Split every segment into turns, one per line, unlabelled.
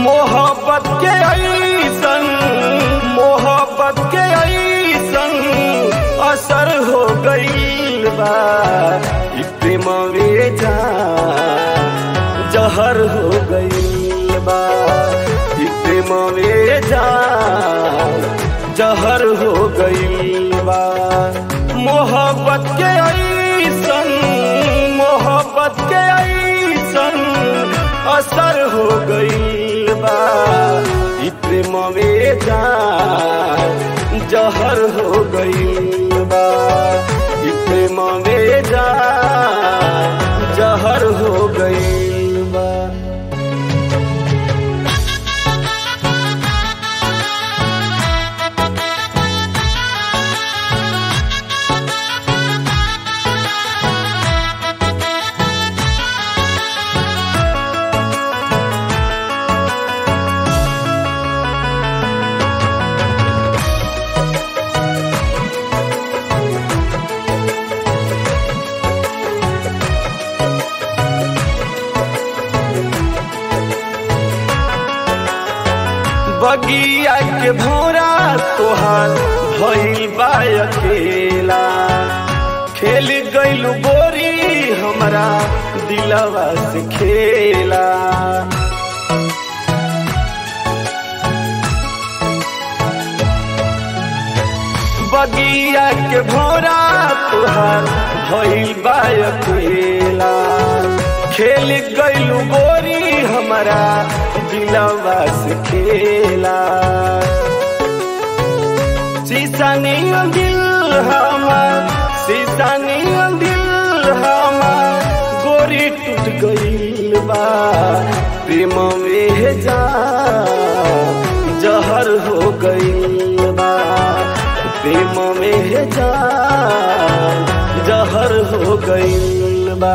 मोहब्बत के ऐसन मोहब्बत के ऐसन असर हो गईल बा ई प्रेम जा जहर हो गईल बा ई प्रेम जा जहर हो गईल बा मोहब्बत के ऐसन मोहब्बत के ऐसन असर हो गईल बा ई प्रेम जा जहर हो गईल बा ई प्रेम जा जहर हो गईल बा बगिया के भोरा तोहार भइल बा अकेला खेल गइलू गोरी हमरा दिलवा से खेला बगिया के भोरा तोहार भइल बा अकेला खेल गइलू गोरी हमरा दिलवा से खेला सीसानी दिल हमार सीसानी दिल हमार गोरी टूट गइल बा प्रेम में जा जहर हो गइल बा प्रेम में जा जहर हो गइल बा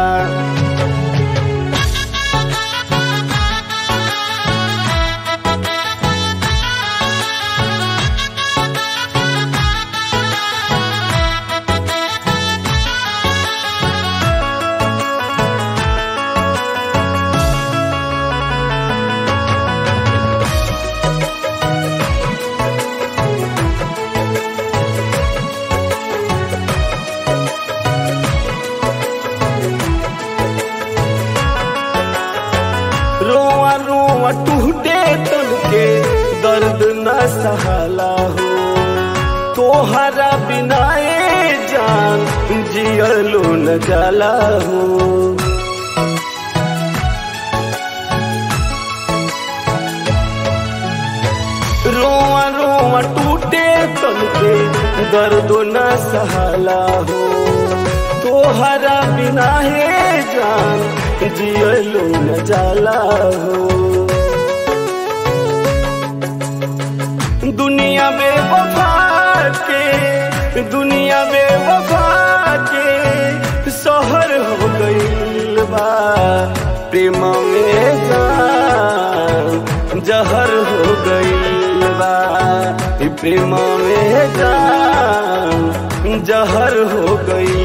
रोआ रोआ टूटे तन के दर्द न सहला हो तोहरा बिना ए जान जियलो न जाला हो रोआ रोआ टूटे तन के दर्द न सहला हो तोहरा बिना हे जान जियलो न जाला हो दुनिया में वफा के दुनिया में वफा के शहर हो गईल बा प्रेम में जान जहर हो गईल बा ई प्रेम में जान जहर हो गईल